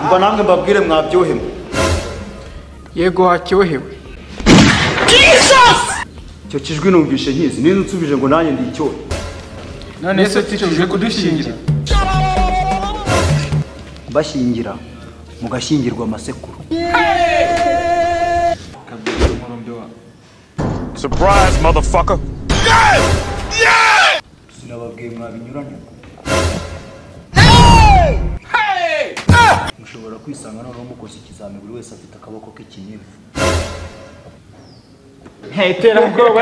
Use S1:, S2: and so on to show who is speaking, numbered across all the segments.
S1: umva namwe mbabwire mwabyohewe
S2: yego hacyohewe
S1: icyo kijwi numvishe nkizi niba unsubije ngo nanjye ndi icyohe
S2: none se tucuje kudushingira
S1: mbashyingira mugashyingirwa amasekuru
S3: Surprise, motherfucker.
S1: sinababwiye mwabinyuranye mushobora kwisanga noneho mukoze ikizami buri wese afite akaboko k'ikinini
S2: iterabwoba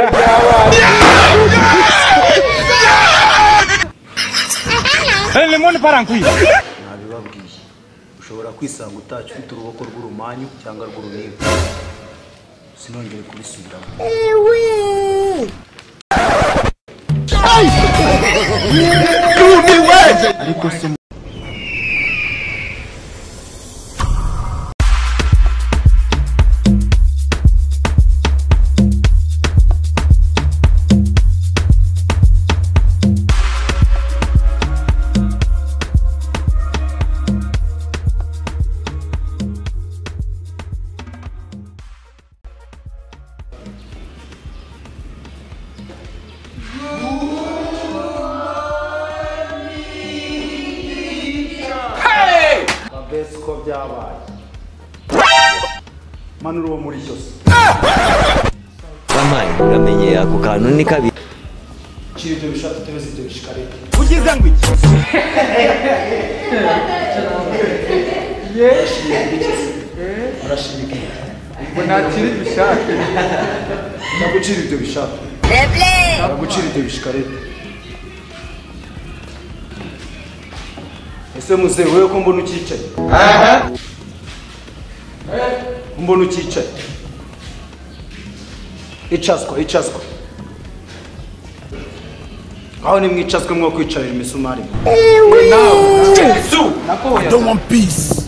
S1: nabibabwiye ushobora kwisanga utashye ufite uruboko rw'urumanyu cyangwa rw'urubindi sinongere kubisubiramo mbese uko byabaye manura uwo muri cyose
S4: yampaye uramenye ako kantu ni kabiri
S1: nshyira ibyo bishaka utebeze ibyo bishikarete urashimika
S2: ngo ntakiri bishake
S1: ndagucira ibyo bishaka ndagucira ibyo bishikarete ese muzehe wowe ko mbona ucyicaye ko mbona ucyicaye icazwa icazwa aho nimwicazwe mwo kwicarira imisumari
S3: Peace.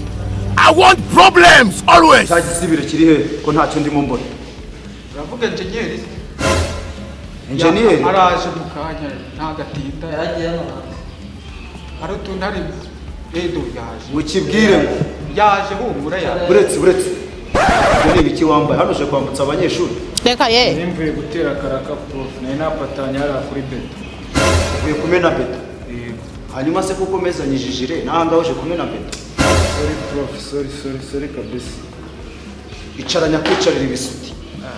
S3: I want problems always.
S1: cya gisibiro kiri he ko ntacyo ndimo mbona
S2: uravuga enjenyeri
S1: enjeniyeri
S2: araje mu kanya nta gatinda hari utuntu ari edo yaje
S1: mukibwire ngo
S2: yaje humura yaje
S1: buretse buretse ibyo ni ibiki wambaye hano uje kwambutsa abanyeshuri
S5: Reka ye.
S2: nimvuye gutera karaka prof nari napatanye hariya kuri beto
S1: uvuye kumena beto hanyuma se kuko umezanyije ijire n'ahangaha uje kumena beto
S2: sorry prof sorry sorry sorry kabisa
S1: icara nyakwicarira ibisuti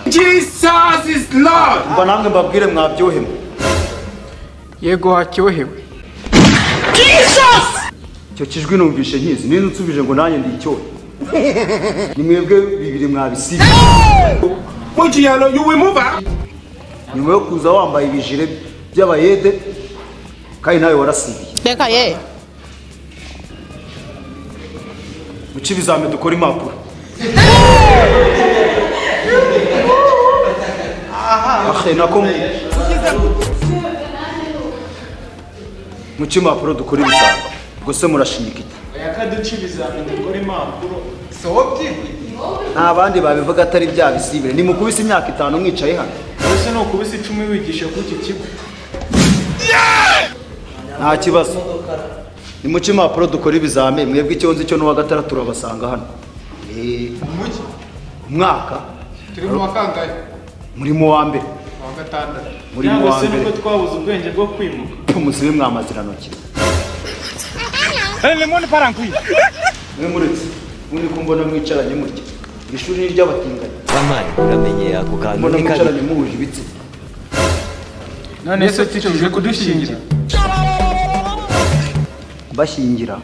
S3: Jesus is Lord.
S1: umva namwe mbabwire mwabyohemo
S2: yego hacyohewe
S1: icyo kijwi numvishe nkizi niba unsubije ngo nanjye ndi icyohe ni mwebwe bibiri mwabisiba
S3: Wait, Yano, you will move out.
S1: nyuma yo kuza wambaye ibijire by'abayede kandi nawe warasibiye
S5: Reka ye.
S1: muce ibizame dukora impapuro ahe nako muce impapuro dukora ibizame ubwo se murashinyika iki
S2: yakaduca ibizami dukora impapuro sohotiwe
S1: nta bandi babivuga atari bya bisibire ni mukubise imyaka itanu mwicaye hano
S2: ese ni ukubisa icumi wigisha kuri iki kigo
S1: nta kibazo ni muce impapuro dukora ibizame mwebwe icyonzi cyo n'uwa gatandatu turabasanga hano Eh,
S2: umujyi
S1: umwaka
S2: turi mu wa kangahe
S1: murimo wa mbere
S2: Mu wa gatandatu
S1: murimo wa mbere
S2: twabuze ubwenge bwo kwimuka
S1: umuzibe mwamazirantoki mwe muretse muri kumbona mwicaranye mutya iri shuri ni iry'abatinganyi
S4: yampaye uramenye ako kantu
S1: mbona
S4: ni kabiri
S1: mwicaranye muhuje ibitsi
S2: none se tucuje kudushingira
S1: mbashyingira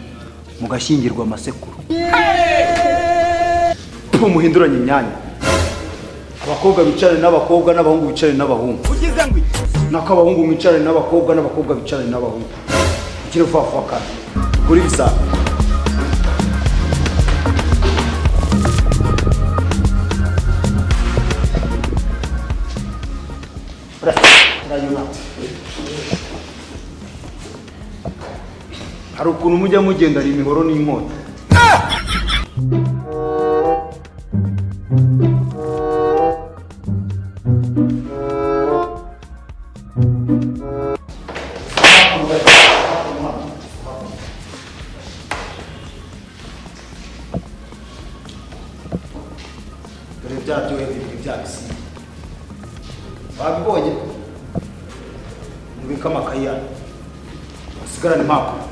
S1: mugashyingirwa amasekuru Pfu, muhinduranye imyanya abakobwa bicarane n'abakobwa n'abahungu bicarane n'abahungu nako abahungu mwicarane n'abakobwa n'abakobwa bicarane n'abahungu ukiri vuba vuba kandi kuri bisanga hari ukuntu mujya mugendana imihoro n'inkota byaryohera ibiri byabisiga babibonye mubike amakayi yanyu basigarane impapuro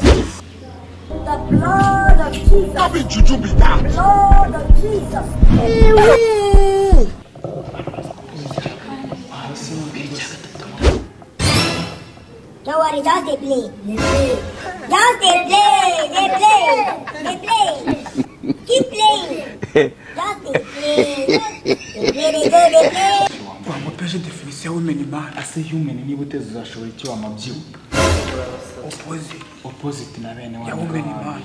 S5: The blood of Jesus. The blood of Jesus. Don't worry, just they play. Just they play. They play. They play. Keep playing. Just they play. They play. They go. They play.
S2: wamupeje definisiyo w'imeni mani ase yumeni niba uteze uzashobora icyo wamabyibuha opoziti na bene ya wumeni mani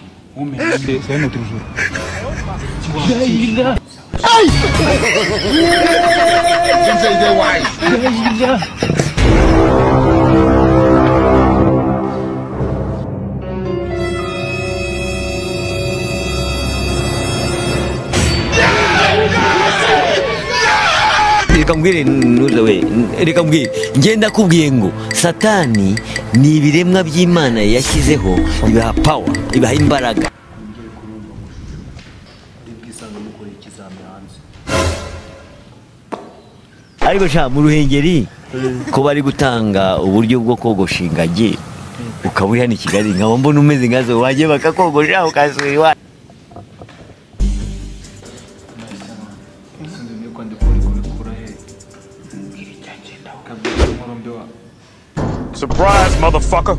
S4: reka ntuzawe reka mbwire ngenda kubwiye ngo satani ni ibiremwa by'imana yashyizeho ibiha pawa ibiha imbaraga
S1: mugere kuri urwo mashusho muri bwisange mukoreye ikizami hanze
S4: ariko sha mu ruhengeri ko bari gutanga uburyo bwo kogosha ingagi ukaba uri hano i kigali nkaba mbona umeze nkazo wajye bakakogosha ukasura iwawe
S2: sinzi niba kwandikura kubikura he mbwira icyagenda ukabwira umurombe wawe
S3: Surprise, motherfucker.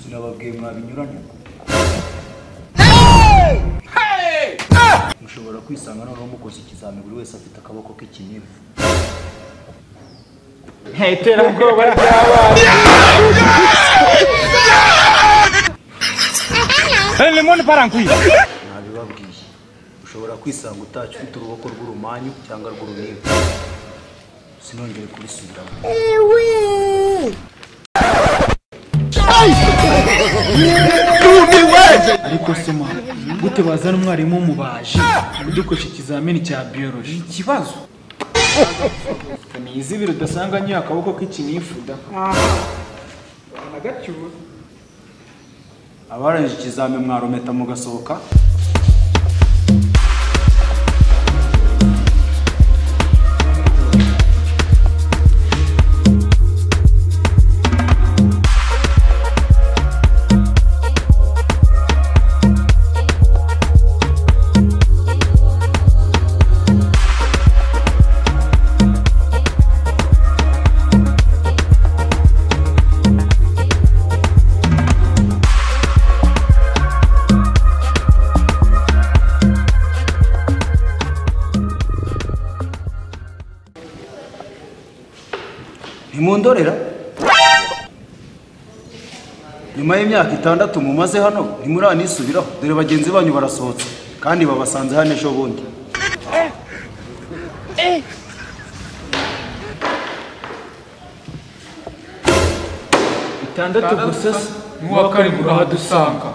S1: sinababwiye mwabinyuranye mushobora kwisanga noneho mukoze ikizami buri wese afite akaboko k'ikinivu ntabibabwiye ushobora kwisanga utashye ufite uruboko rw'urumanyu cyangwa rw'urunivu sinongere kubisubiramo
S2: ariko se mwana gute bazana umwarimu w'umubaji udukoresha ikizamini cya biyoroji ikibazo ni izibiri udasanga nyuye akaboko k'ikinifu da
S1: abarangije ikizami mwarometa mugasohoka ntimundorera nyuma y'imyaka itandatu mumaze hano ntimuranisubireho dore bagenzi banyu barasohotse kandi babasanze hano ejo bundi
S2: itandatu gusa se n'uwa karindwi ahadusanga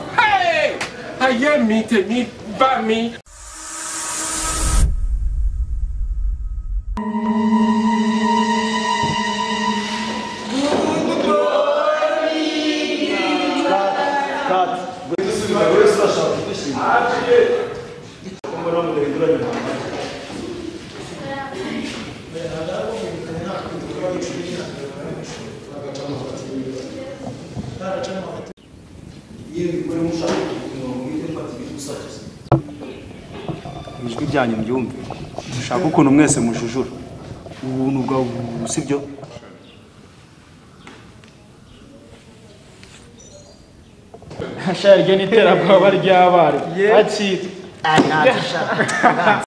S1: ijwi ryanyu mbyumve dushaka ukuntu mwese mujujura ubuntu bwawe ubu sibyo
S2: iryo ni iterabwoba ry'abarimu bakitwa